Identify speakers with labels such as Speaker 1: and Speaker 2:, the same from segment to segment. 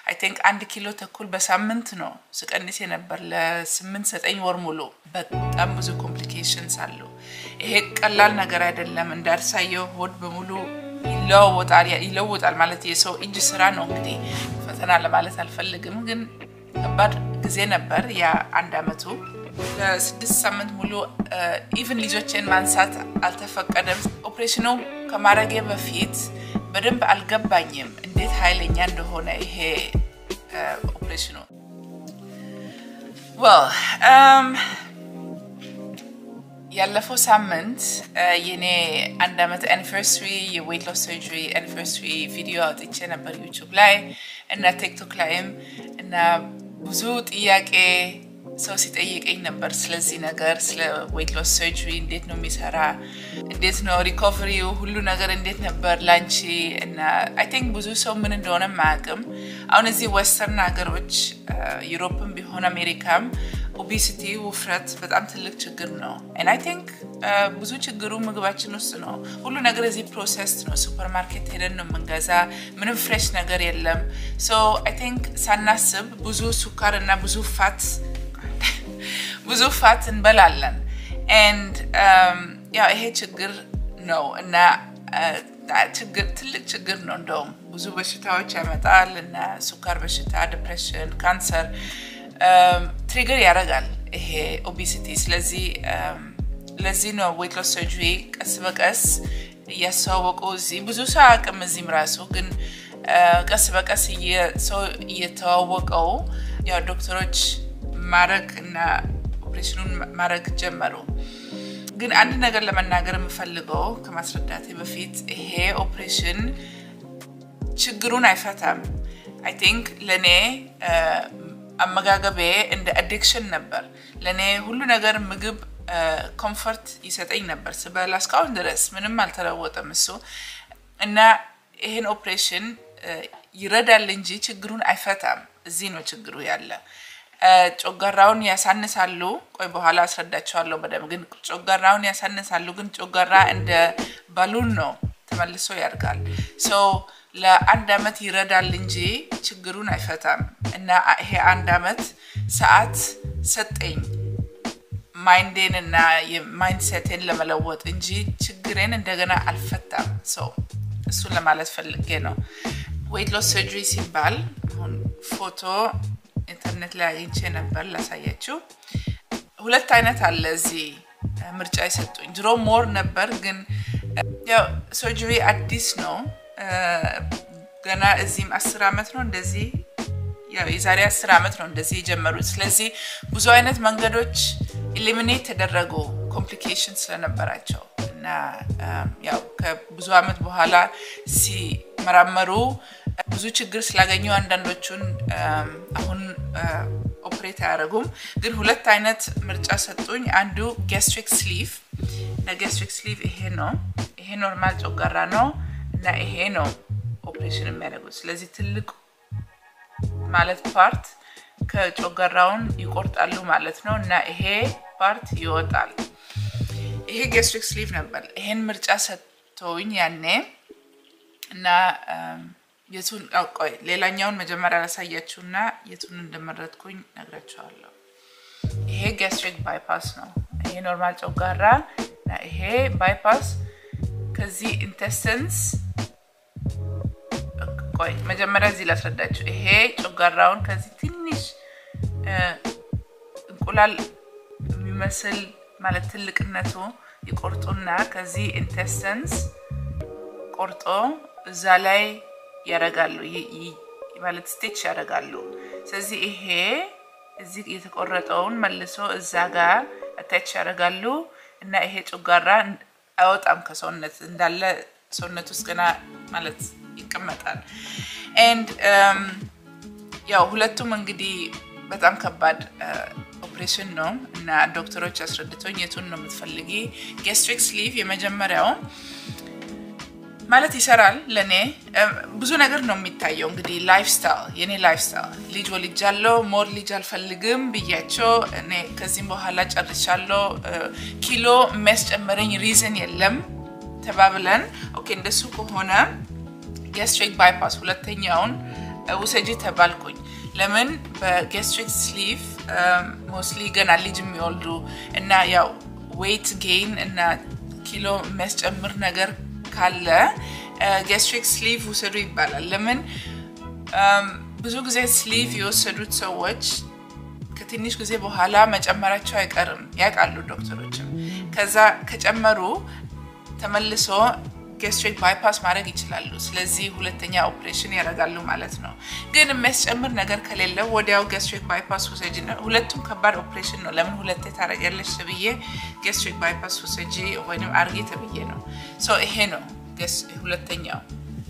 Speaker 1: አይ ቲንክ አንድ ኪሎ ተኩል በሳምንት ነው ስቀንስ የነበር ለስምንት ዘጠኝ ወር ሙሉ። በጣም ብዙ ኮምፕሊኬሽንስ አለው። ይሄ ቀላል ነገር አይደለም። እንዳሳየው ሆድ በሙሉ ይለዋወጣል ይለውጣል ማለት የሰው እጅ ስራ ነው። እንግዲህ ፈተና ለማለት አልፈልግም፣ ግን ከባድ ጊዜ ነበር ያ አንድ አመቱ። ለስድስት ሳምንት ሙሉ ኢቭን ልጆችን ማንሳት አልተፈቀደም። ኦፕሬሽኑ ከማድረጌ በፊት በደንብ አልገባኝም እንዴት ኃይለኛ እንደሆነ ይሄ ኦፕሬሽኑ። ያለፈው ሳምንት የኔ አንድ አመት አኒቨርሰሪ የዌት ሎስ ሰርጀሪ አኒቨርሰሪ ቪዲዮ አውጥቼ ነበር ዩቱብ ላይ እና ቲክቶክ ላይም እና ብዙ ጥያቄ ሰው ሲጠይቀኝ ነበር ስለዚህ ነገር ስለ ዌት ሎስ ሰርጀሪ እንዴት ነው የሚሰራ፣ እንዴት ነው ሪኮቨሪው፣ ሁሉ ነገር እንዴት ነበር ላንቺ እና አይ ቲንክ ብዙ ሰው ምን እንደሆነ ማያውቅም። አሁን እዚህ ወስተርን ሀገሮች ዩሮፕም ቢሆን አሜሪካም ኦቤሲቲ ውፍረት በጣም ትልቅ ችግር ነው። ን አይ ቲንክ ብዙ ችግሩ ምግባችን ውስጥ ነው። ሁሉ ነገር እዚህ ፕሮሰስ ነው። ሱፐር ማርኬት ሄደን ነው የምንገዛ። ምንም ፍሬሽ ነገር የለም። ሶ አይ ቲንክ ሳናስብ ብዙ ሱካር እና ብዙ ፋት ብዙ ፋት እንበላለን። ኤንድ ያው ይሄ ችግር ነው እና ትልቅ ችግር ነው። እንደውም ብዙ በሽታዎች ያመጣል እና ሱካር በሽታ፣ ዲፕሬሽን፣ ካንሰር ትሪገር ያደርጋል ይሄ ኦቤሲቲ። ስለዚህ ለዚህ ነው ዌት ሎስ ሰርጀሪ ቀስ በቀስ እያስተዋወቁ እዚህ ብዙ ሰው አያውቅም። እዚህም ራሱ ግን ቀስ በቀስ ሰው እየተዋወቀው ያው ዶክተሮች ማድረግ እና ኦፕሬሽኑን ማድረግ ጀመሩ። ግን አንድ ነገር ለመናገር የምፈልገው ከማስረዳቴ በፊት ይሄ ኦፕሬሽን ችግሩን አይፈታም። አይ ቲንክ ለእኔ አመጋገቤ እንደ አዲክሽን ነበር። ለእኔ ሁሉ ነገር ምግብ ኮምፈርት ይሰጠኝ ነበር ስበላ እስካሁን ድረስ ምንም አልተለወጠም እሱ እና ይህን ኦፕሬሽን ይረዳል እንጂ ችግሩን አይፈታም። እዚህ ነው ችግሩ ያለ። ጮጋራውን ያሳንሳሉ። ቆይ በኋላ አስረዳቸዋለሁ በደንብ። ግን ጮጋራውን ያሳንሳሉ። ግን ጮጋራ እንደ ባሉን ነው ተመልሶ ያድጋል። ሶ ለአንድ አመት ይረዳል እንጂ ችግሩን አይፈታም። እና ይሄ አንድ አመት ሰዓት ሰጠኝ ማይንዴን እና የማይንድሴቴን ለመለወጥ እንጂ ችግሬን እንደገና አልፈታም። ሰው እሱን ለማለት ፈልጌ ነው። ዌት ሎስ ሰርጀሪ ሲባል አሁን ፎቶ ኢንተርኔት ላይ አግኝቼ ነበር ላሳያችሁ። ሁለት አይነት አለ እዚህ ምርጫ የሰጡኝ። ድሮ ሞር ነበር፣ ግን ያው ሰርጀሪ አዲስ ነው ገና እዚህም አስር አመት ነው እንደዚህ ያው የዛሬ አስር አመት ነው እንደዚህ የጀመሩት። ስለዚህ ብዙ አይነት መንገዶች ኢሊሚኔት ተደረጉ ኮምፕሊኬሽን ስለነበራቸው እና ያው ከብዙ አመት በኋላ ሲመራመሩ ብዙ ችግር ስላገኙ አንዳንዶቹን አሁን ኦፕሬት አያደርጉም። ግን ሁለት አይነት ምርጫ ሰጡኝ። አንዱ ጋስትሪክ ስሊቭ እና ጋስትሪክ ስሊቭ ይሄ ነው። ይሄ ኖርማል ጮጋራ ነው እና ይሄ ነው ኦፕሬሽን የሚያደርጉት። ስለዚህ ትልቅ ማለት ፓርት ከጮጋራውን ይቆርጣሉ ማለት ነው እና ይሄ ፓርት ይወጣል። ይሄ ጋስትሪክ ስሊቭ ነበር። ይሄን ምርጫ ሰጥተውኝ ያኔ እና የቱን ቆይ ሌላኛውን መጀመሪያ ላሳያችሁ እና የቱን እንደመረጥኩኝ ነግራችኋለሁ። ይሄ ጋስትሪክ ባይፓስ ነው። ይሄ ኖርማል ጮጋራ እና ይሄ ባይፓስ ከዚህ ኢንቴስተንስ ቆይ መጀመሪያ እዚህ ላስረዳችሁ። ይሄ ጮጋራውን ከዚህ ትንሽ እንቁላል የሚመስል ማለት ትልቅነቱ ይቆርጡና ከዚህ ኢንቴስተንስ ቆርጦ እዛ ላይ ያደርጋሉ ማለት ስቴች ያደርጋሉ። ስለዚህ ይሄ እዚህ የተቆረጠውን መልሶ እዛ ጋር አታች ያደርጋሉ እና ይሄ ጮጋራ አይወጣም ከሰውነት እንዳለ ሰውነት ውስጥ ገና ማለት ይቀመጣል። ኤንድ ያው ሁለቱም እንግዲህ በጣም ከባድ ኦፕሬሽን ነው እና ዶክተሮች አስረድቶኝ የቱን ነው የምትፈልጊ? ጋስትሪክ ስሊቭ የመጀመሪያው ማለት ይሰራል። ለእኔ ብዙ ነገር ነው የሚታየው። እንግዲህ ላይፍ ስታይል የኔ ላይፍ ስታይል ልጅ ወልጃለሁ፣ ሞር ልጅ አልፈልግም ብያቸው እኔ ከዚህም በኋላ ጨርሻለሁ። ኪሎ የሚያስጨምረኝ ሪዝን የለም ተባብለን ኦኬ፣ እንደሱ ከሆነ ጋስትሪክ ባይፓስ ሁለተኛውን ውሰጂ ተባልኩኝ። ለምን በጌስትሪክ ስሊቭ ሞስሊ ገና ልጅ የሚወልዱ እና ያው ዌይት ጌይን እና ኪሎ የሚያስጨምር ነገር ካለ ጌስትሪክ ስሊቭ ውሰዱ ይባላል። ለምን ብዙ ጊዜ ስሊቭ የወሰዱት ሰዎች ከትንሽ ጊዜ በኋላ መጨመራቸው አይቀርም ያውቃሉ ዶክተሮችም። ከዛ ከጨመሩ ተመልሶ ጌስትሪክ ባይፓስ ማድረግ ይችላሉ። ስለዚህ ሁለተኛ ኦፕሬሽን ያደርጋሉ ማለት ነው። ግን የሚያስጨምር ነገር ከሌለ ወዲያው ጌስትሪክ ባይፓስ ውሰጂ ነው። ሁለቱም ከባድ ኦፕሬሽን ነው። ለምን ሁለቴ ታደርጊያለሽ ተብዬ ጌስትሪክ ባይፓስ ውሰጂ ወይም አርጊ ተብዬ ነው። ይሄ ነው ሁለተኛው።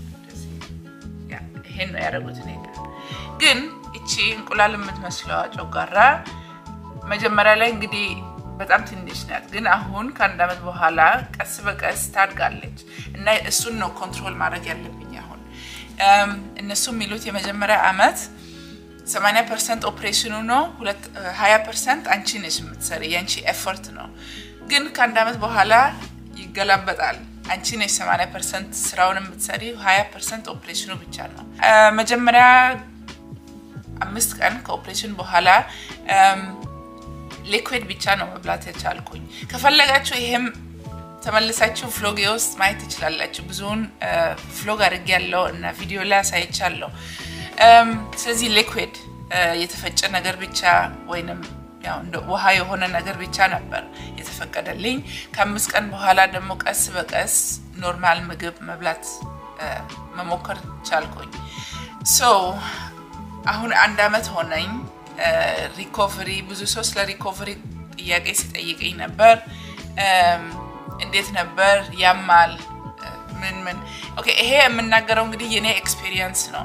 Speaker 1: ይሄን ነው ያደረጉት እኔ ጋር ግን እቺ እንቁላል የምትመስለዋ ጨጓራ መጀመሪያ ላይ እንግዲህ በጣም ትንሽ ናት፣ ግን አሁን ከአንድ ዓመት በኋላ ቀስ በቀስ ታድጋለች እና እሱን ነው ኮንትሮል ማድረግ ያለብኝ። አሁን እነሱ የሚሉት የመጀመሪያ ዓመት 80 ፐርሰንት ኦፕሬሽኑ ነው፣ 20 ፐርሰንት አንቺ ነሽ የምትሰሪ የአንቺ ኤፈርት ነው። ግን ከአንድ ዓመት በኋላ ይገላበጣል። አንቺ ነሽ 80 ፐርሰንት ስራውን የምትሰሪ፣ 20 ፐርሰንት ኦፕሬሽኑ ብቻ ነው። መጀመሪያ አምስት ቀን ከኦፕሬሽን በኋላ ሊኩዊድ ብቻ ነው መብላት የቻልኩኝ። ከፈለጋችሁ ይሄም ተመልሳችሁ ፍሎጌ ውስጥ ማየት ትችላላችሁ። ብዙውን ፍሎግ አድርግ ያለው እና ቪዲዮ ላይ አሳይቻለሁ። ስለዚህ ሊኩዊድ የተፈጨ ነገር ብቻ ወይንም ያው እንደ ውሃ የሆነ ነገር ብቻ ነበር የተፈቀደልኝ። ከአምስት ቀን በኋላ ደግሞ ቀስ በቀስ ኖርማል ምግብ መብላት መሞከር ቻልኩኝ። ሶ አሁን አንድ አመት ሆነኝ። ሪኮቨሪ ብዙ ሰው ስለ ሪኮቨሪ ጥያቄ ሲጠይቀኝ ነበር። እንዴት ነበር? ያማል? ምን ምን? ኦኬ ይሄ የምናገረው እንግዲህ የኔ ኤክስፔሪየንስ ነው።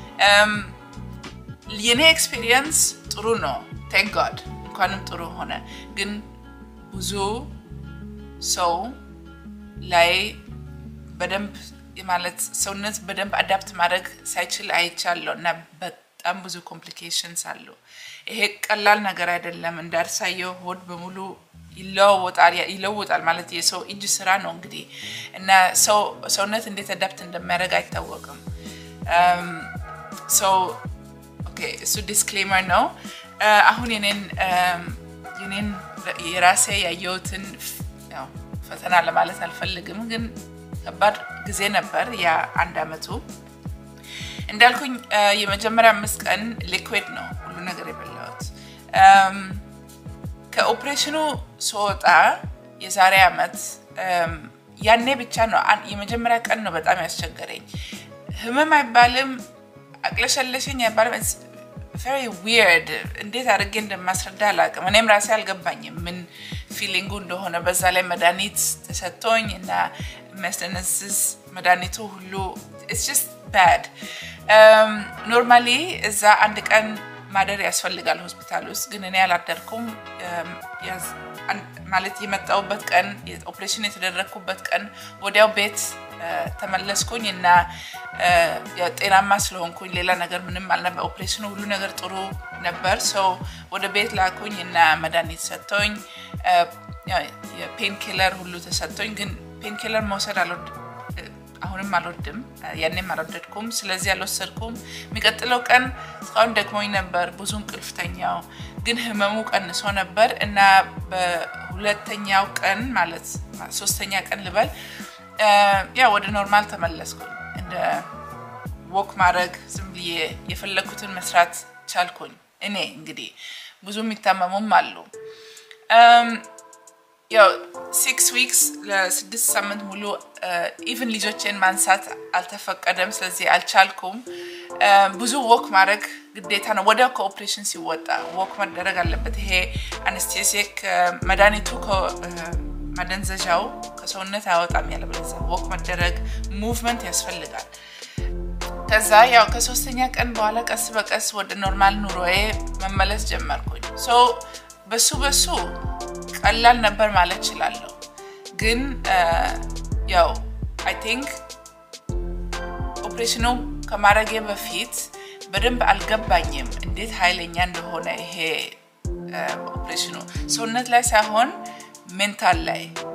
Speaker 1: የኔ ኤክስፔሪየንስ ጥሩ ነው። ቴንክ ጋድ እንኳንም ጥሩ ሆነ። ግን ብዙ ሰው ላይ በደንብ ማለት ሰውነት በደንብ አዳፕት ማድረግ ሳይችል አይቻለሁ እና በጣም ብዙ ኮምፕሊኬሽንስ አሉ። ይሄ ቀላል ነገር አይደለም። እንዳርሳየው ሆድ በሙሉ ይለዋወጣል ይለውጣል ማለት የሰው እጅ ስራ ነው እንግዲህ እና ሰውነት እንዴት አዳፕት እንደሚያደርግ አይታወቅም። ሰው እሱ ዲስክሌመር ነው። አሁን የኔን የኔን የራሴ ያየሁትን ፈተና ለማለት አልፈልግም፣ ግን ከባድ ጊዜ ነበር ያ አንድ አመቱ። እንዳልኩኝ የመጀመሪያ አምስት ቀን ሊኩዊድ ነው ሁሉ ነገር የበላሁት። ከኦፕሬሽኑ ስወጣ የዛሬ አመት ያኔ ብቻ ነው የመጀመሪያ ቀን ነው በጣም ያስቸገረኝ። ህመም አይባልም አቅለሸለሸኝ አይባልም። ቨሪ ዊርድ እንዴት አድርጌ እንደማስረዳ አላውቅም። እኔም ራሴ አልገባኝም ምን ፊሊንጉ እንደሆነ። በዛ ላይ መድኃኒት ተሰጥቶኝ እና የሚያስደነዝዝ መድኃኒቱ ሁሉ ኢትስ ጀስት ባድ። ኖርማሊ እዛ አንድ ቀን ማደር ያስፈልጋል ሆስፒታል ውስጥ፣ ግን እኔ አላደርኩም። ማለት የመጣሁበት ቀን ኦፕሬሽን የተደረግኩበት ቀን ወዲያው ቤት ተመለስኩኝ እና ጤናማ ስለሆንኩኝ ሌላ ነገር ምንም አልነበር። ኦፕሬሽኑ ሁሉ ነገር ጥሩ ነበር። ሰው ወደ ቤት ላኩኝ እና መድኃኒት ሰጥቶኝ የፔን ኪለር ሁሉ ተሰጥቶኝ፣ ግን ፔን ኪለር መውሰድ አሁንም አልወድም፣ ያኔም አልወደድኩም። ስለዚህ አልወሰድኩም። የሚቀጥለው ቀን እስካሁን ደክሞኝ ነበር፣ ብዙ እንቅልፍ ተኛው፣ ግን ህመሙ ቀንሶ ነበር እና በሁለተኛው ቀን ማለት ሶስተኛ ቀን ልበል ያ ወደ ኖርማል ተመለስኩኝ። እንደ ወክ ማድረግ ዝም ብዬ የፈለግኩትን መስራት ቻልኩኝ። እኔ እንግዲህ ብዙ የሚታመሙም አሉ። ያው ሲክስ ዊክስ ለስድስት ሳምንት ሙሉ ኢቭን ልጆቼን ማንሳት አልተፈቀደም። ስለዚህ አልቻልኩም። ብዙ ወክ ማድረግ ግዴታ ነው። ወዲያው ከኦፕሬሽን ሲወጣ ወክ መደረግ አለበት። ይሄ አነስቴሲክ መድኃኒቱ ማደንዘዣው ከሰውነት አያወጣም። ያለበለዚያ ወክ መደረግ ሙቭመንት ያስፈልጋል። ከዛ ያው ከሶስተኛ ቀን በኋላ ቀስ በቀስ ወደ ኖርማል ኑሮዬ መመለስ ጀመርኩኝ። ሶ በሱ በሱ ቀላል ነበር ማለት እችላለሁ። ግን ያው አይ ቲንክ ኦፕሬሽኑ ከማድረጌ በፊት በደንብ አልገባኝም እንዴት ኃይለኛ እንደሆነ ይሄ ኦፕሬሽኑ ሰውነት ላይ ሳይሆን ሜንታል ላይ